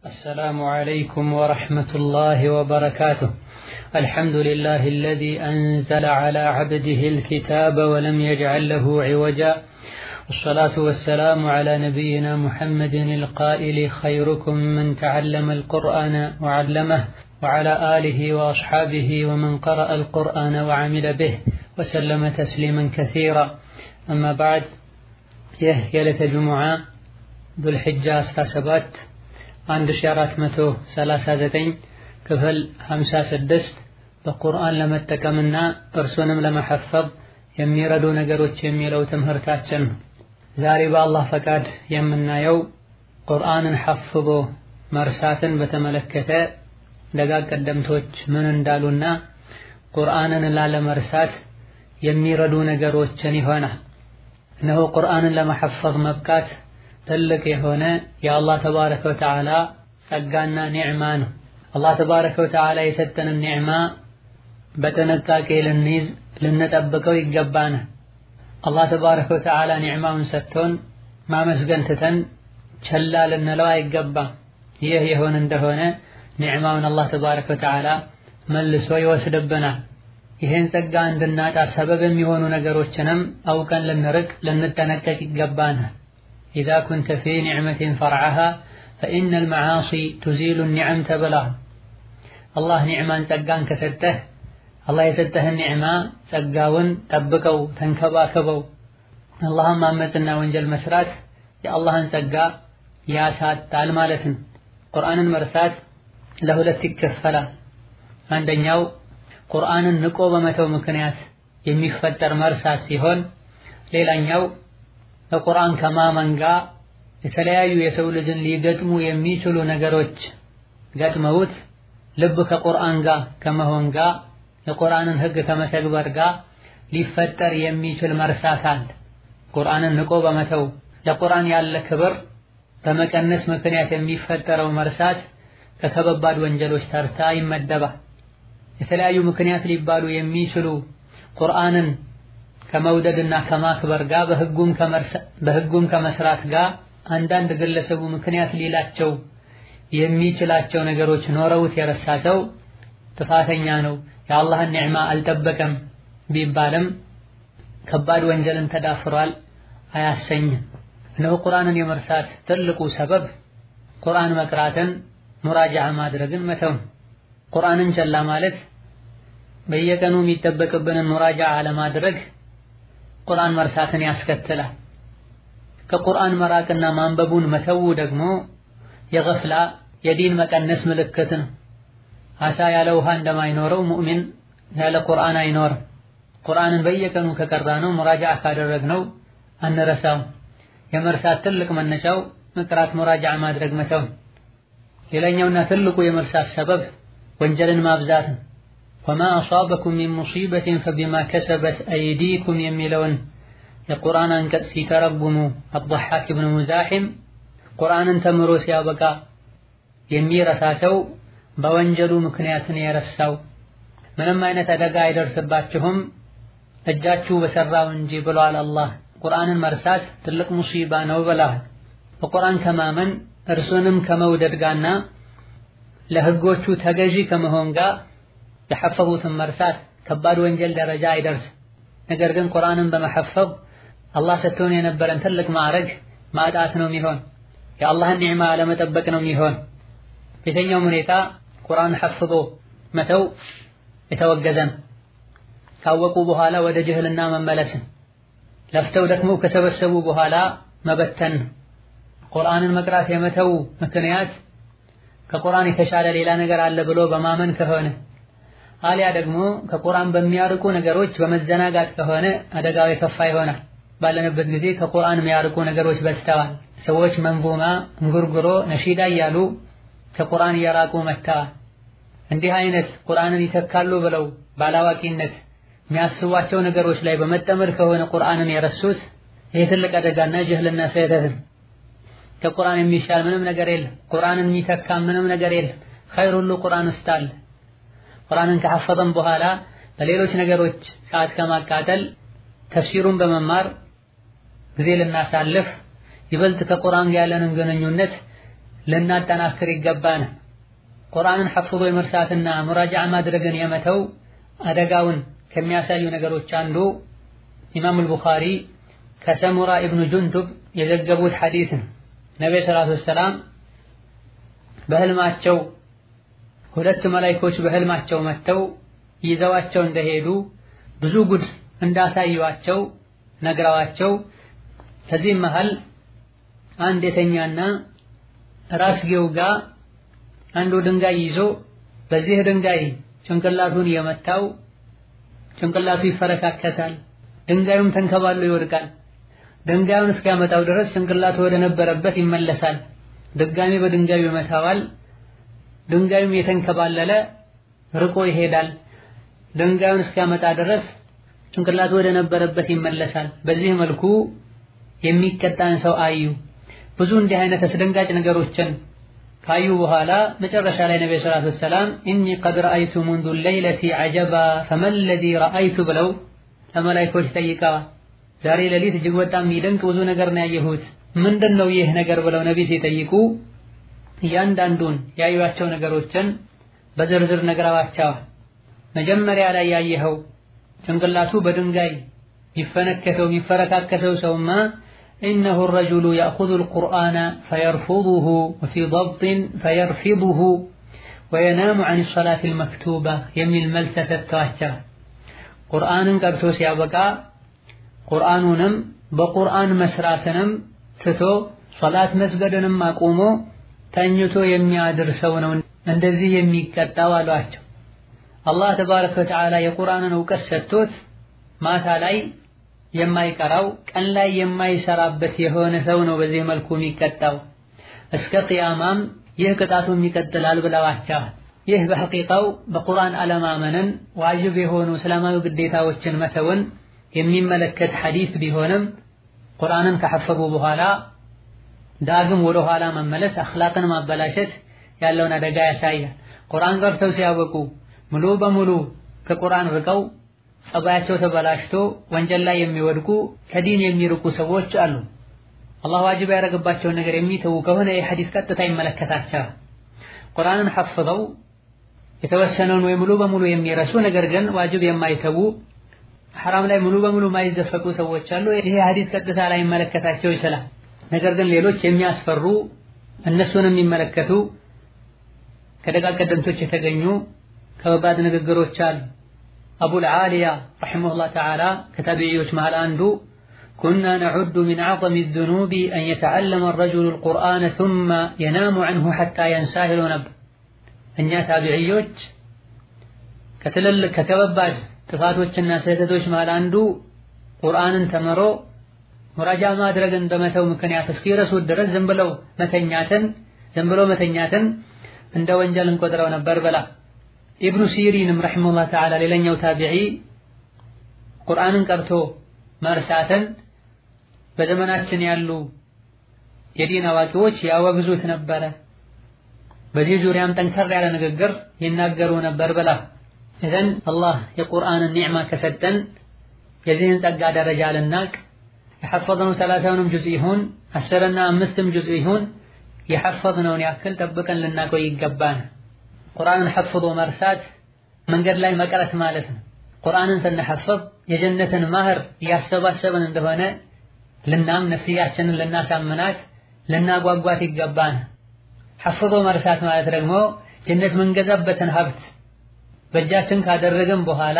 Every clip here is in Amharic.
السلام عليكم ورحمة الله وبركاته الحمد لله الذي أنزل على عبده الكتاب ولم يجعل له عوجا والصلاة والسلام على نبينا محمد القائل خيركم من تعلم القرآن وعلمه وعلى آله وأصحابه ومن قرأ القرآن وعمل به وسلم تسليما كثيرا أما بعد يهيلة جمعة ذو الحجة أسرى سبات 1439 ክፍል 56 በቁርአን ለመጠቀምና እርሱንም ለመሐፈዝ የሚረዱ ነገሮች የሚለው ትምህርታችን ነው። ዛሬ በአላህ ፈቃድ የምናየው ቁርአንን ሐፍዞ መርሳትን በተመለከተ ደጋግ ቀደምቶች ምን እንዳሉና ቁርአንን ላለመርሳት የሚረዱ ነገሮችን ይሆናል። እነሆ ቁርአንን ለመሐፈዝ መብቃት ትልቅ የሆነ የአላህ ተባረከ ወተዓላ ጸጋና ኒዕማ ነው። አላህ ተባረከ ወተዓላ የሰጠንን ኒዕማ በጥንቃቄ ልንይዝ ልንጠብቀው ይገባናል። አላህ ተባረከ ወተዓላ ኒዕማውን ሰጥቶን ማመስገን ትተን ቸላ ልንለው አይገባም። ይህ የሆን እንደሆነ ኒዕማውን አላህ ተባረከ ወተዓላ መልሶ ይወስድብናል። ይህን ጸጋ እንድናጣ ሰበብ የሚሆኑ ነገሮችንም አውቀን ልንርቅ ልንጠነቀቅ ይገባናል። ኢዛ ኩንተ ፊ ኒዕመትን ፈርዐሃ ፈኢነ አልመዓሲ ቱዚሉ ኒዕም ተብሏል። አላህ ኒዕማን ጸጋን ከሰጠህ አላህ የሰጠህን ኒዕማ ጸጋውን ጠብቀው ተንከባከበው። አላህን ማመፅና ወንጀል መስራት የአላህን ጸጋ ያሳጣል ማለት ነው። ቁርአንን መርሳት ለሁለት ይከፈላል። አንደኛው ቁርአንን ንቆ በመተው ምክንያት የሚፈጠር መርሳት ሲሆን ሌላኛው በቁርአን ከማመን ጋር የተለያዩ የሰው ልጅን ሊገጥሙ የሚችሉ ነገሮች ገጥመውት ልብ ከቁርአን ጋር ከመሆን ጋር የቁርአንን ሕግ ከመተግበር ጋር ሊፈጠር የሚችል መርሳት አለ። ቁርአንን ንቆ በመተው ለቁርአን ያለ ክብር በመቀነስ ምክንያት የሚፈጠረው መርሳት ከከባድ ወንጀሎች ተርታ ይመደባል። የተለያዩ ምክንያት ሊባሉ የሚችሉ ቁርአንን ከመውደድና ከማክበር ጋር በህጉም ከመስራት ጋር አንዳንድ ግለሰቡ ምክንያት ሊላቸው የሚችላቸው ነገሮች ኖረውት የረሳ ሰው ጥፋተኛ ነው፣ የአላህን ኒዕማ አልጠበቀም ቢባልም ከባድ ወንጀልን ተዳፍሯል አያሰኝም። እነሆ ቁርአንን የመርሳት ትልቁ ሰበብ ቁርአን መቅራትን ሙራጃዓ ማድረግን መተው። ቁርአንን ቸላ ማለት በየቀኑ የሚጠበቅብንን ሙራጃዓ አለማድረግ ቁርአን መርሳትን ያስከትላል። ከቁርአን መራቅና ማንበቡን መተው ደግሞ የገፍላ የዲን መቀነስ ምልክት ነው። አሳ ያለ ውሃ እንደማይኖረው ሙእሚን ያለ ቁርአን አይኖርም። ቁርአንን በየቀኑ ከቀራ ነው ሙራጃዓ ካደረግነው አንረሳውም። የመርሳት ትልቅ መነሻው መቅራት ሙራጃዓ ማድረግ መተው። ሌላኛውና ትልቁ የመርሳት ሰበብ ወንጀልን ማብዛት ነው። ወማ አሷበኩም ሚን ሙሲበትን ፈቢማ ከሰበት አይዲኩም የሚለውን የቁርአን አንቀጽ ሲተረጉሙ አብዱሐክ ብን ሙዛሒም ቁርአንን ተምሮ ሲያበቃ የሚረሳ ሰው በወንጀሉ ምክንያትን የረሳው ምንም አይነት አደጋ አይደርስባችሁም እጃችሁ በሰራው እንጂ ብሏል አላህ። ቁርአንን መርሳት ትልቅ ሙሲባ ነው ብለዋል። በቁርአን ከማመን እርሱንም ከመውደድ ጋርና ለህጎቹ ተገዢ ከመሆን ጋር የሐፈዙትን መርሳት ከባድ ወንጀል ደረጃ አይደርስም። ነገር ግን ቁርአንን በመሐፈዝ አላህ ሰጥቶን የነበረን ትልቅ ማዕረግ ማጣት ነው የሚሆን፣ የአላህን ኒዕማ አለመጠበቅ ነው የሚሆን። በየትኛውም ሁኔታ ቁርአን ሐፍዞ መተው የተወገዘን ካወቁ በኋላ ወደ ጅህልና መመለስን ለፍተው ደክመው ከሰበሰቡ በኋላ መበተን ቁርአንን መቅራት የመተው ምክንያት ከቁርአን የተሻለ ሌላ ነገር አለ ብሎ በማመን ከሆነ አሊያ ደግሞ ከቁርአን በሚያርቁ ነገሮች በመዘናጋት ከሆነ አደጋው የከፋ ይሆናል። ባለንበት ጊዜ ከቁርአን የሚያርቁ ነገሮች በዝተዋል። ሰዎች መንዙማ፣ እንጉርጉሮ፣ ነሺዳ እያሉ ከቁርአን እየራቁ መጥተዋል። እንዲህ አይነት ቁርአንን ይተካሉ ብለው ባላዋቂነት የሚያስቧቸው ነገሮች ላይ በመጠመድ ከሆነ ቁርአንን የረሱት ይህ ትልቅ አደጋና ጅህልና ስህተትን ከቁርአን የሚሻል ምንም ነገር የለም። ቁርአንን የሚተካ ምንም ነገር የለም። ኸይር ሁሉ ቁርአን ውስጥ አለ። ቁርአንን ከሐፈዘን በኋላ በሌሎች ነገሮች ሰዓት ከማቃጠል ተፍሲሩን በመማር ጊዜ ልናሳልፍ ይበልጥ ከቁርአን ጋር ያለንን ግንኙነት ልናጠናክር ይገባን። ቁርአንን ሐፍዞ የመርሳትና ሙራጃዓ ማድረግን የመተው አደጋውን ከሚያሳዩ ነገሮች አንዱ ኢማሙል ቡኻሪ ከሰሙራ ኢብኑ ጁንዱብ የዘገቡት ሐዲስ ነው። ነቢዩ ሰላቱ ወሰላም በህልማቸው ሁለት መላኢኮች በህልማቸው መጥተው ይዘዋቸው እንደሄዱ ብዙ ጉድ እንዳሳዩዋቸው ነግረዋቸው ከዚህም መሃል አንድ የተኛና ራስጌው ጋር አንዱ ድንጋይ ይዞ በዚህ ድንጋይ ጭንቅላቱን የመታው ጭንቅላቱ ይፈረካከሳል፣ ድንጋዩም ተንከባሎ ይወድቃል። ድንጋዩን እስኪያመጣው ድረስ ጭንቅላቱ ወደ ነበረበት ይመለሳል። ድጋሚ በድንጋዩ ይመታዋል። ድንጋዩም የተንከባለለ ርቆ ይሄዳል። ድንጋዩን እስኪያመጣ ድረስ ጭንቅላቱ ወደ ነበረበት ይመለሳል። በዚህ መልኩ የሚቀጣን ሰው አዩ። ብዙ እንዲህ አይነት አስደንጋጭ ነገሮችን ካዩ በኋላ መጨረሻ ላይ ነብዩ ሰለላሁ ዐለይሂ ወሰለም ኢኒ ቀድ ረአይቱ ሙንዱ ሌይለቲ ዐጀባ ፈመን ለዚ ረአይቱ ብለው ለመላኢኮች ጠይቀዋል። ዛሬ ሌሊት እጅግ በጣም የሚደንቅ ብዙ ነገር ነው ያየሁት፣ ምንድን ነው ይህ ነገር ብለው ነቢ ሲጠይቁ እያንዳንዱን ያዩዋቸው ነገሮችን በዝርዝር ነግረዋቸዋል። መጀመሪያ ላይ ያየኸው ጭንቅላቱ በድንጋይ የሚፈነከተው የሚፈረካከሰው ሰውማ ኢነሁ ረጁሉ ያእኹዙል ቁርአነ ፈየርፉዱሁ ወፊ ضብጢን ፈየርፊዱሁ ወየናሙ ዐን ሰላቲል መክቱባ የሚል መልስ ተሰጥተዋቸዋል። ቁርአንን ቀርቶ ሲያበቃ ቁርአኑንም በቁርአን መስራትንም ትቶ ሶላት መስገድንም አቁሞ ተኝቶ የሚያድር ሰው ነው እንደዚህ የሚቀጣው አሏቸው። አላህ ተባረከ ወተዓላ የቁርአንን እውቀት ሰጥቶት ማታ ላይ የማይቀራው ቀን ላይ የማይሰራበት የሆነ ሰው ነው በዚህ መልኩ የሚቀጣው። እስከ ቅያማም ይህ ቅጣቱም ይቀጥላል ብለዋቸዋል። ይህ በሐቂቃው በቁርአን አለማመንን ዋጅብ የሆኑ እስላማዊ ግዴታዎችን መተውን የሚመለከት ሐዲስ ቢሆንም ቁርአንን ከሐፈዙ በኋላ ዳግም ወደ ኋላ መመለስ አኽላቅን ማበላሸት ያለውን አደጋ ያሳያል። ቁርአን ቀርተው ሲያበቁ ሙሉ በሙሉ ከቁርአን ርቀው ጸባያቸው ተበላሽቶ ወንጀል ላይ የሚወድቁ ከዲን የሚርቁ ሰዎች አሉ። አላህ ዋጅብ ያደረገባቸውን ነገር የሚተዉ ከሆነ ይህ ሐዲስ ቀጥታ ይመለከታቸዋል። ቁርአንን ሐፍዘው የተወሰነውን ወይ ሙሉ በሙሉ የሚረሱ ነገር ግን ዋጅብ የማይተዉ ሐራም ላይ ሙሉ በሙሉ የማይዘፈቁ ሰዎች አሉ። ይሄ ሐዲስ ቀጥታ ላይ ይመለከታቸው ይችላል። ነገር ግን ሌሎች የሚያስፈሩ እነሱን የሚመለከቱ ከደቃቅ ቀደምቶች የተገኙ ከባባድ ንግግሮች አሉ። አቡል ዓሊያ ረሒመሁላህ ተዓላ ከታቢዒዎች መሃል አንዱ ኩና ነዑዱ ሚን አዕዘሚ ዙኑቢ አን የተዓለመ ረጁሉ ልቁርአነ ሱመ የናሙ ዐንሁ ሐታ የንሳህ ይለው ነበር። እኛ ታቢዕዮች ከትልልቅ ከከባባድ ጥፋቶችና ስህተቶች መሃል አንዱ ቁርአንን ተምሮ ሙራጃ ማድረግን በመተው ምክንያት እስኪረሱት ድረስ ዝም ብለው መተኛትን ዝም ብሎ መተኛትን እንደ ወንጀል እንቆጥረው ነበር ብላ ኢብኑ ሲሪንም ረሒመሁላህ ተዓላ ሌላኛው ታቢዒ ቁርአንን ቀርቶ መርሳትን በዘመናችን ያሉ የዲን አዋቂዎች ያወግዙት ነበረ። በዚህ ዙሪያም ጠንከር ያለ ንግግር ይናገሩ ነበር ብላ ኢዘን አላህ የቁርአንን ኒዕማ ከሰጠን የዚህን ጸጋ ደረጃ ልናቅ የሐፈዝነው ሰላሳውንም ጁዝ ይሁን አስርና አምስትም ጁዝ ይሁን የሐፈዝነውን ያክል ጠብቀን ልናቆይ ይገባን። ቁርአንን ሐፍዞ መርሳት መንገድ ላይ መቅረት ማለት ነው። ቁርአንን ስንሐፍዝ የጀነትን ማህር እያሰባሰብን እንደሆነ ልናም ነፍስያችንን ልናሳምናት ልናጓጓት ይገባን። ሐፍዞ መርሳት ማለት ደግሞ ጀነት ምንገዛበትን ሀብት በእጃችን ካደረግን በኋላ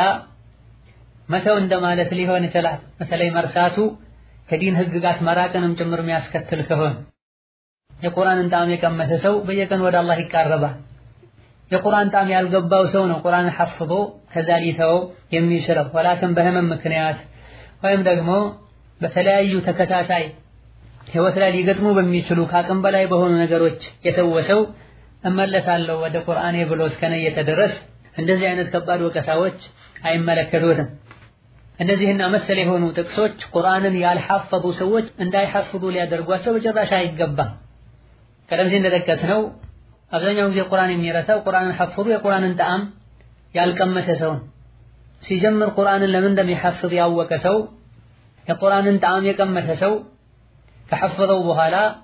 መተው እንደማለት ሊሆን ይችላል። በተለይ መርሳቱ ከዲን ህግጋት መራቅንም ጭምር የሚያስከትል ከሆነ የቁርአንን ጣዕም የቀመሰ ሰው በየቀን ወደ አላህ ይቃረባል። የቁርአን ጣዕም ያልገባው ሰው ነው ቁርአንን ሐፍዞ ከዛ ሊተወው የሚችለው ወላክን በህመም ምክንያት ወይም ደግሞ በተለያዩ ተከታታይ ህይወት ላይ ሊገጥሙ በሚችሉ ከአቅም በላይ በሆኑ ነገሮች የተወሰው እመለሳለሁ ወደ ቁርአኔ ብሎ እስከነየተ ድረስ እንደዚህ አይነት ከባድ ወቀሳዎች አይመለከቱትም። እነዚህና መሰል የሆኑ ጥቅሶች ቁርአንን ያልሐፈዙ ሰዎች እንዳይሐፍዙ ሊያደርጓቸው በጭራሽ አይገባም። ቀደም ሲል እንደጠቀስነው አብዛኛው ጊዜ ቁርአን የሚረሳው ቁርአንን ሐፍዙ የቁርአንን ጣዕም ያልቀመሰ ሰው ሲጀምር ቁርአንን ለምን እንደሚሐፍዝ ያወቀ ሰው የቁርአንን ጣዕም የቀመሰ ሰው ከሐፈዘው በኋላ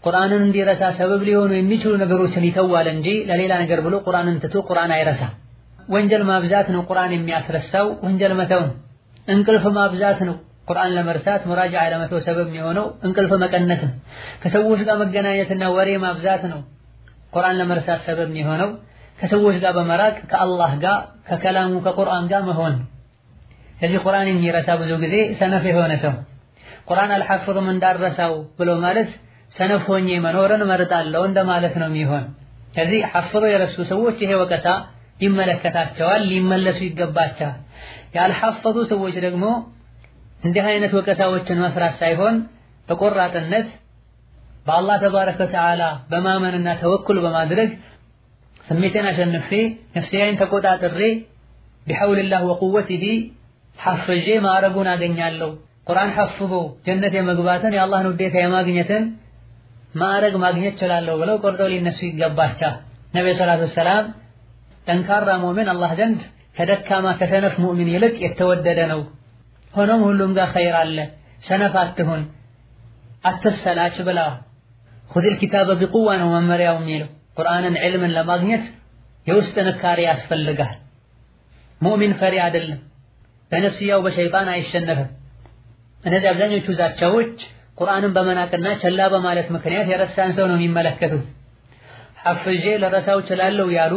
ቁርአንን እንዲረሳ ሰበብ ሊሆኑ የሚችሉ ነገሮችን ይተዋል እንጂ ለሌላ ነገር ብሎ ቁርአንን ትቶ ቁርአን አይረሳ። ወንጀል ማብዛት ነው ቁርአን የሚያስረሳው፣ ወንጀል መተው ነው። እንቅልፍ ማብዛት ነው ቁርአን ለመርሳት ሙራጃዓ ለመተው ሰበብ የሚሆነው እንቅልፍ መቀነስ ነው። ከሰዎች ጋር መገናኘትና ወሬ ማብዛት ነው ቁርአን ለመርሳት ሰበብ የሚሆነው። ከሰዎች ጋር በመራቅ ከአላህ ጋር ከከላሙ ከቁርአን ጋር መሆን። ስለዚህ ቁርአን የሚረሳ ብዙ ጊዜ ሰነፍ የሆነ ሰው ቁርአን አልሐፍዝም እንዳረሳው ብሎ ማለት ሰነፍ ሆኜ መኖርን መርጣለሁ እንደማለት ነው የሚሆን። ስለዚህ ሐፍዘው የረሱ ሰዎች ይሄ ወቀሳ ይመለከታቸዋል፣ ሊመለሱ ይገባቸዋል። ያልሐፈዙ ሰዎች ደግሞ እንዲህ አይነት ወቀሳዎችን መፍራት ሳይሆን በቆራጥነት በአላህ ተባረከ ወተዓላ በማመንና ተወኩል በማድረግ ስሜቴን አሸንፌ ነፍሴን ተቆጣጥሬ ቢሐውልላህ ወቁወቲሂ ሐፍዤ ማዕረጉን አገኛለሁ። ቁርአን ሐፍዞ ጀነት የመግባትን የአላህን ውዴታ የማግኘትን ማዕረግ ማግኘት እችላለሁ ብለው ቆርጠው ሊነሱ ይገባቸዋል። ነብዩ ሰለላሁ ዐለይሂ ወሰለም ጠንካራ ሙእሚን አላህ ዘንድ ከደካማ ከሰነፍ ሙእሚን ይልቅ የተወደደ ነው። ሆኖም ሁሉም ጋር ኸይር አለ። ሰነፍ አትሁን፣ አትሰላች ብለዋል። ኹዚል ኪታበ ቢቁዋ ነው መመሪያው የሚለው። ቁርአንን ዕልምን ለማግኘት የውስጥ ጥንካሬ ያስፈልጋል። ሙእሚን ፈሪ አይደለም፣ በነፍስያው በሸይጣን አይሸነፍም። እነዚህ አብዛኞቹ ዛቻዎች ቁርአንን በመናቅና ቸላ በማለት ምክንያት የረሳን ሰው ነው የሚመለከቱት። ሐፍዤ ለረሳው እችላለሁ ያሉ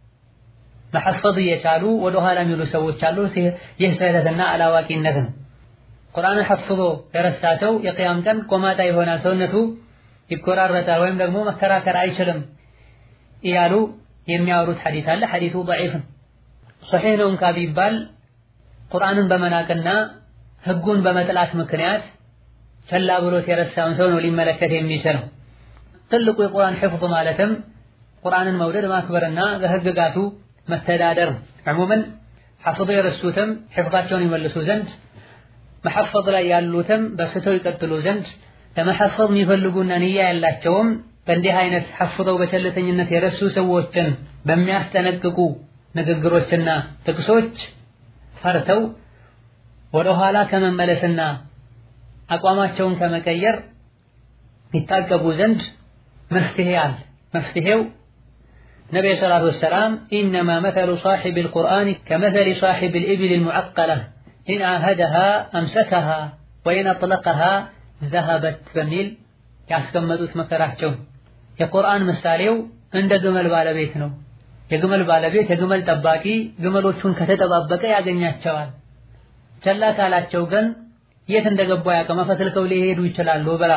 መሐፈዝ እየቻሉ ወደ ኋላ የሚሉ ሰዎች አሉ። ይህ ስህተትና አላዋቂነት ነው። ቁርአንን ሐፍዞ የረሳ ሰው የቅያም ቀን ቆማጣ ይሆናል፣ ሰውነቱ ይቆራረጣል፣ ወይም ደግሞ መከራከር አይችልም እያሉ የሚያወሩት ሐዲት አለ። ሐዲቱ ደዒፍ ነው። ሶሒህ ነው እንኳ ቢባል ቁርአንን በመናቅና ህጉን በመጥላት ምክንያት ቸላ ብሎት የረሳውን ሰው ነው ሊመለከት የሚችለው። ትልቁ የቁርአን ሕፍዝ ማለትም ቁርአንን መውደድ ማክበርና በህግጋቱ መተዳደር ነው። ዕሙመን ሐፍظ የረሱትም ሕፍዛቸውን ይመልሱ ዘንድ መሐፈዝ ላይ ያሉትም በስተው ይቀጥሉ ዘንድ ለመሐፈዝ የሚፈልጉና ንያ ያላቸውም በእንዲህ አይነት ሐፍዘው በቸልተኝነት የረሱ ሰዎችን በሚያስጠነቅቁ ንግግሮችና ጥቅሶች ፈርተው ወደ ኋላ ከመመለስና አቋማቸውን ከመቀየር ይታቀቡ ዘንድ መፍትሄ አለ። መፍትሄው ነቢዩ ሰላቱ ወሰላም ኢነማ መተሉ ሳሒቢል ቁርአን ከመተሊ ሳሒቢል ኢብሊል ሙዐቀላ ኢን ዓሀደሃ አምሰከሃ ወኢን አጥለቀሃ ዘሀበት በሚል ያስቀመጡት መከራቸው የቁርአን ምሳሌው እንደ ግመል ባለቤት ነው። የግመል ባለቤት የግመል ጠባቂ ግመሎቹን ከተጠባበቀ ያገኛቸዋል። ቸላ ካላቸው ግን የት እንደገቡ ያቀማ ፈትልከው ሊሄዱ ይችላሉ ብላ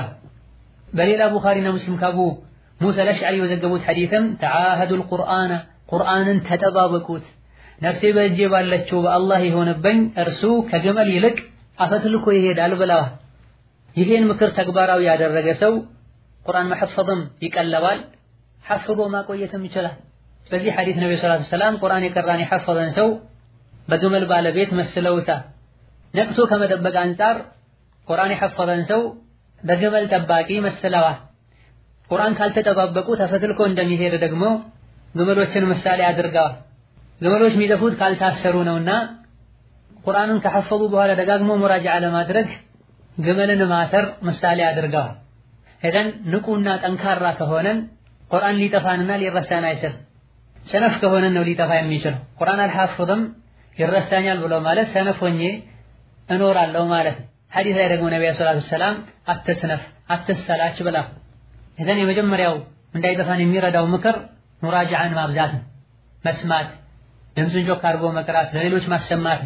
በሌላ ቡኻሪና ሙስሊም ካቡ ሙሳ አልአሽዓሪ የዘገቡት ሐዲትም ተዓሀዱል ቁርአነ ቁርአንን ተጠባበቁት ነፍሴ በእጄ ባለችው በአላህ የሆነብኝ እርሱ ከግመል ይልቅ አፈትልኮ ይሄዳል ብለዋል። ይሄን ምክር ተግባራዊ ያደረገ ሰው ቁርአን መሐፈዝም ይቀለባል፣ ሐፍዞ ማቆየትም ይችላል። በዚህ ሐዲት ነብዩ ሰለላሁ ዐለይሂ ወሰለም ቁርአን የቀራን የሐፈዘን ሰው በግመል ባለቤት መስለውታል። ነቅቶ ከመጠበቅ አንጻር ቁርአን የሐፈዘን ሰው በግመል ጠባቂ መስለዋል። ቁርአን ካልተጠባበቁ ተፈትልኮ እንደሚሄድ ደግሞ ግመሎችን ምሳሌ አድርገዋል። ግመሎች የሚጠፉት ካልታሰሩ ነውና ቁርአንን ከሐፈዙ በኋላ ደጋግሞ ሙራጃዓ ለማድረግ ግመልን ማሰር ምሳሌ አድርገዋል። ሄደን ንቁና ጠንካራ ከሆነን ቁርአን ሊጠፋንና ሊረሳን አይችልም። ሰነፍ ከሆነን ነው ሊጠፋ የሚችለው። ቁርአን አልሐፍዝም ይረሳኛል ብሎ ማለት ሰነፍ ሆኜ እኖራለሁ ማለት ነው። ሐዲስ ላይ ደግሞ ነብዩ ሰለላሁ ዐለይሂ ወሰለም አትስነፍ፣ አትሰላች ብላ እዘን የመጀመሪያው እንዳይጠፋን የሚረዳው ምክር ሙራጃዓን ማብዛት ነው። መስማት፣ ድምፅን ጮክ አድርጎ መቅራት፣ ለሌሎች ማሰማት።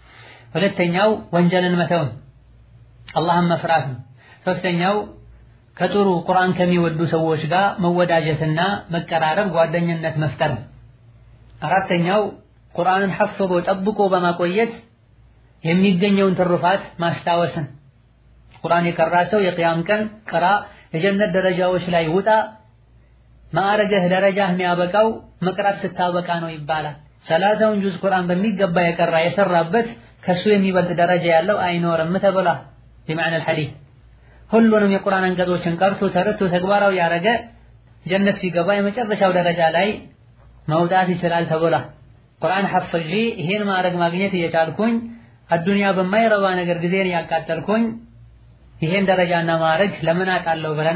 ሁለተኛው ወንጀልን መተው ነው። አላህን መፍራት ነው። ሶስተኛው ከጥሩ ቁርአን ከሚወዱ ሰዎች ጋር መወዳጀትና መቀራረብ፣ ጓደኝነት መፍጠር ነው። አራተኛው ቁርአንን ሐፍዞ ጠብቆ በማቆየት የሚገኘውን ትሩፋት ማስታወስን። ቁርአን የቀራ ሰው የቅያም ቀን ቅራ፣ የጀነት ደረጃዎች ላይ ውጣ፣ ማዕረግህ ደረጃህ የሚያበቃው መቅራት ስታበቃ ነው ይባላል። ሰላሳውን ጁዝ ቁርአን በሚገባ የቀራ የሰራበት ከሱ የሚበልጥ ደረጃ ያለው አይኖርም ተብሏል። በመعنى الحديث ሁሉንም የቁርአን አንቀጾችን ቀርቶ ተረድቶ ተግባራዊ ያደረገ ጀነት ሲገባ የመጨረሻው ደረጃ ላይ መውጣት ይችላል ተብሏል። ቁርአን ሐፍዤ ይሄን ማዕረግ ማግኘት እየቻልኩኝ አዱንያ በማይረባ ነገር ጊዜን ያቃጠልኩኝ ይሄን ደረጃና ማዕረግ ለምን አውቃለሁ ብለን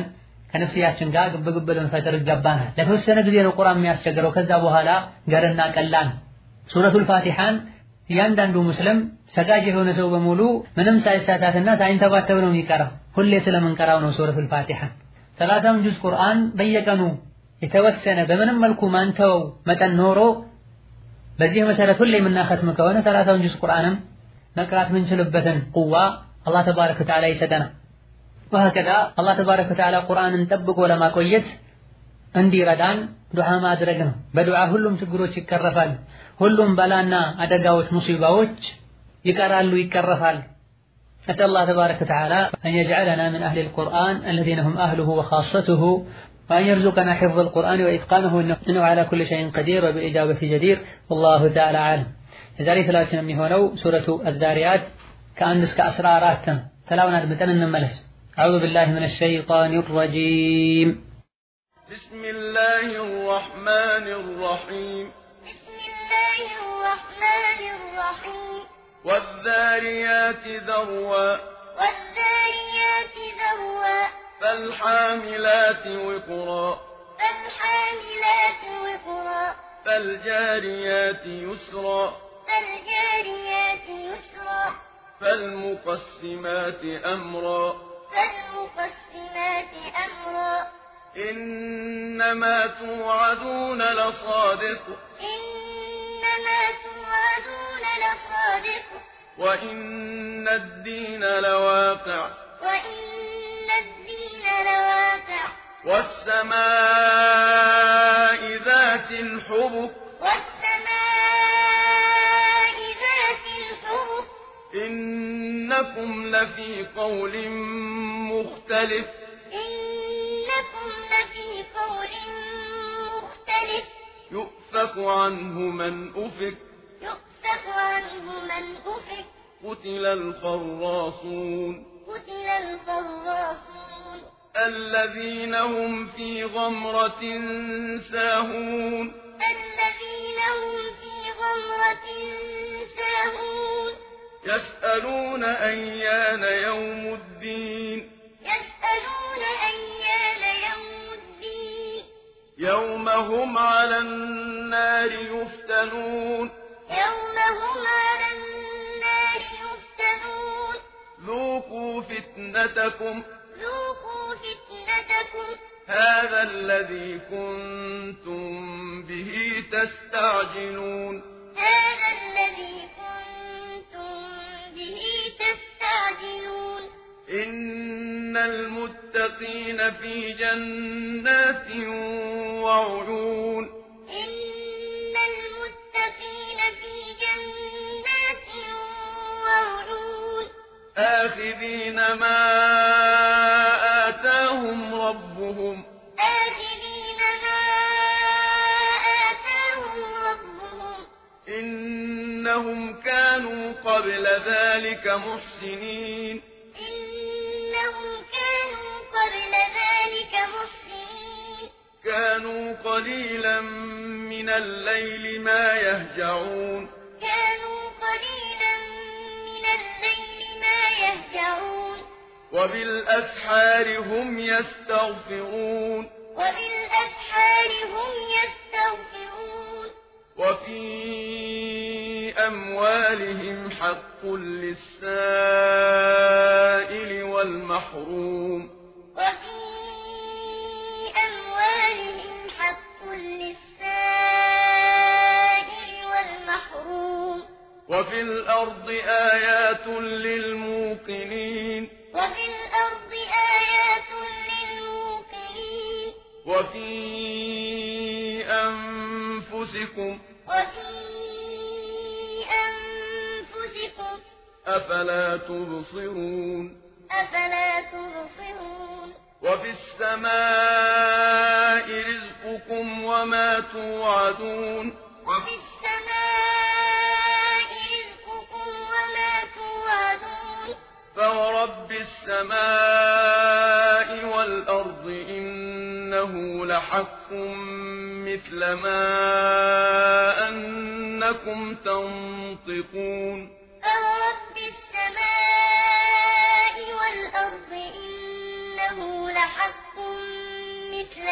ከነፍስያችን ጋር ግብግብ ልንፈጥር ይገባናል። ለተወሰነ ጊዜ ነው ቁርአን የሚያስቸግረው። ከዛ በኋላ ገርና ቀላል ሱረቱል ፋቲሓን እያንዳንዱ ሙስሊም ሰጋጅ የሆነ ሰው በሙሉ ምንም ሳይሳታትና ሳይንተባተብ ነው የሚቀራው። ሁሌ ስለምንቀራው ነው ሱረቱል ፋቲሓን። ሰላሳውን ጁዝ ቁርአን በየቀኑ የተወሰነ በምንም መልኩ ማንተወው መጠን ኖሮ በዚህ መሰረት ሁሌ የምናኸትም ከሆነ ሰላሳውን ጁዝ ቁርአንም መቅራት ምንችልበትን ቁዋ አላህ ተባረከ ወተዓላ ይሰጠናል። ወሀከዛ አላህ ተባረከ ወተዓላ ቁርአንን ጠብቆ ለማቆየት እንዲረዳን ዱዓ ማድረግ ነው። በዱዓ ሁሉም ችግሮች ይቀረፋሉ። ሁሉም በላና አደጋዎች፣ ሙሲባዎች ይቀራሉ፣ ይቀረፋሉ። نسأل الله تبارك وتعالى أن يجعلنا من أهل القرآن الذين هم أهله وخاصته وأن يرزقنا حفظ القرآن وإتقانه إنه على كل شيء قدير وبالإجابة جدير والله تعالى عالم የዛሬ ስላችን የሚሆነው ሱረቱ አዛሪያት ከአንድ እስከ አስራ አራት ነው። ተላውን አድምጠን እንመለስ። አዑዙ ቢላሂ ሚነ ሸይጣኒ ረጂም بسم الله الرحمن الرحيم بسم الله الرحمن الرحيم والذاريات ذروا والذاريات ذروا فالحاملات وقرا فالحاملات وقرا فالجاريات يسرا فالجاريات يسرا فالمقسمات أمرا فالمقسمات أمرا إنما توعدون لصادق إنما توعدون لصادق وإن الدين لواقع وإن الدين لواقع والسماء ذات الحبك والسماء ذات الحبك إنكم لفي قول مختلف إنكم لفي قول مختلف يؤفك عنه من أفك يؤفك عنه من أفك قتل الخراصون قتل الخراصون الذين هم في غمرة ساهون الذين هم في غمرة ساهون يسألون أيان يوم الدين يسألون أيان يوم الدين يوم هم على النار يفتنون يوم هم على النار يفتنون ذوقوا فتنتكم ذوقوا فتنتكم هذا الذي كنتم به تستعجلون هذا الذي كنتم به تستعجلون إن المتقين في جنات وعيون إن المتقين في جنات وعيون آخذين ما آتاهم ربهم آخذين ما آتاهم ربهم إنهم كانوا قبل ذلك محسنين إنهم كانوا قبل ذلك محسنين كانوا قليلا من الليل ما يهجعون كانوا قليلا من الليل ما يهجعون وبالأسحار هم يستغفرون وبالأسحار هم يستغفرون وفي أموالهم حق للسائل والمحروم وفي أموالهم حق للسائل والمحروم وفي الأرض آيات للموقنين وفي الأرض آيات للموقنين وفي أنفسكم وفي أنفسكم أفلا تبصرون أفلا تبصرون وفي السماء رزقكم وما توعدون وفي السماء رزقكم وما توعدون فورب السماء والأرض إنه لحق مثل ما أنكم تنطقون فورب السماء والأرض إنه لحق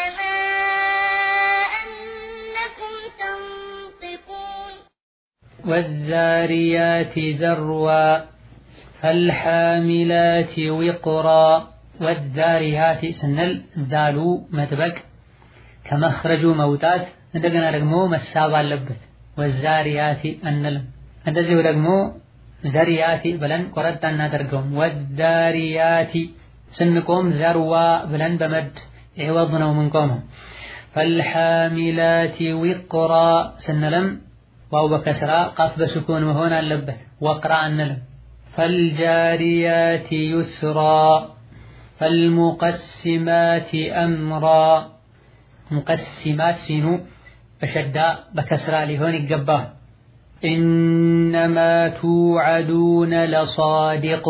أنكم تنطقون والذاريات ذروا فالحاملات وقرا والذاريات ስንል ዛሉ መጥበቅ ከመኽረጁ መውጣት እንደገና ደግሞ መሳብ አለበት። ወዛሪያቲ አንልም። እንደዚሁ ደግሞ ዘሪያቲ ብለን ቆረጣ እናደርገውም። ወዛሪያቲ ስንቆም ዘርዋ ብለን በመድ ዕወዝ ነው ምንቆመው። ፈልሓሚላቲ ዊቅራ ስንልም ዋው በከስራ ቃፍ በስኩን መሆን አለበት። ወቅራ አንልም። ፈልጃሪያቲ ዩስራ ፈልሙቀሲማቲ አምራ ሙቀሲማት ሲኑ በሸዳ በከስራ ሊሆን ይገባል። ኢነማ ቱዓዱነ ለሳዲቅ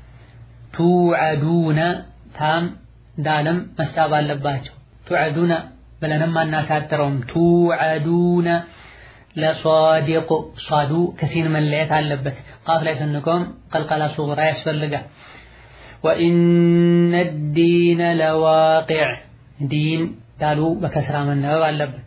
ቱዓዱነ ታም ዳልም መሳብ አለባቸው። ቱዓዱነ ብለንም አናሳጥረውም። ቱዓዱነ ለሳዲቅ ሷዱ ከሲን መለየት አለበት። ቃፍ ላይ ስንቆም ቀልቀላ ሱግራ ያስፈልጋል። ወኢነ ዲነ ለዋቂዕ ዲን ዳሉ በከስራ መነበብ አለበት።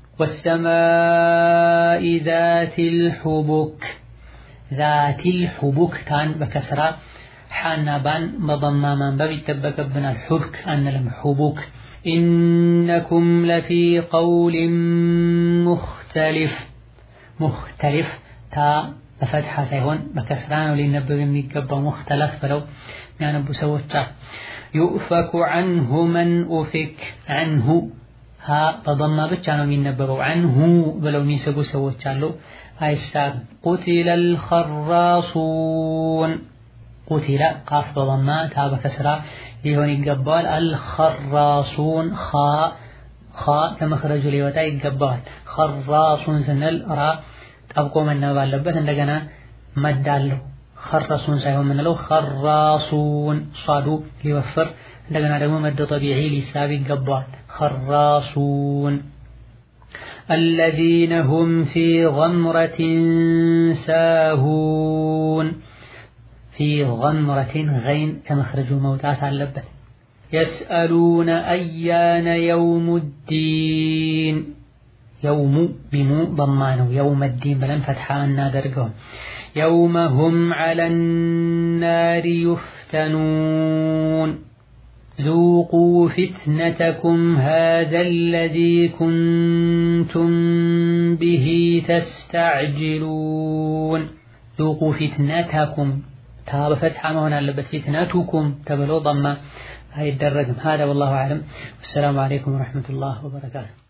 ወሰማኢ ዛቲል ሑቡክ ዛቲል ሑቡክ ታን በከስራ ሓና ባን በضማ ማንበብ ይጠበቅብናል። ሑብክ አንልም፣ ሑቡክ ኢነኩም ለፊ ቀውሊን ሙኽተሊፍ ሙኽተሊፍ ታ በፈትሐ ሳይሆን በከስራ ነው ሊነበብ የሚገባው። ሙኽተለፍ ብለው የሚያነቡ ሰዎች አሉ። ዩእፈኩ ዐንሁ መን ኡፊክ ዐንሁ ሀ በضማ ብቻ ነው የሚነበበው። ዐንሁ ብለው የሚስቡ ሰዎች አሉ። አይሳብም። ቁቲለል ኸራሱን ቁቲለ ቃፍ በضማ ታ በከስራ ሊሆን ይገባዋል። አልኸራሱን ኻ ኻ ከመኽረጁ ሊወጣ ይገባዋል። ኸራሱን ስንል ራ ጠብቆ መነበብ አለበት። እንደገና መዳለው ኸረሱን ሳይሆን የምንለው ኸራሱን ሷዱ ሊወፍር እንደገና ደግሞ መደ ጠቢዒ ሊሳብ ይገባዋል። ኸራሱን الذين هم في غمرة ساهون في غمرة غين كمخرج موتات علبت يسألون أيان يوم الدين يوم بمو ضمانه يوم الدين بلن فتحة النادرقهم يوم هم على النار يفتنون ذوقوا فتنتكم هذا الذي كنتم به تستعجلون ذوقوا فتنتكم تاب فتحة ما هنا لبت فتنتكم تبلو ضمة هاي الدرجم هذا والله أعلم والسلام عليكم ورحمة الله وبركاته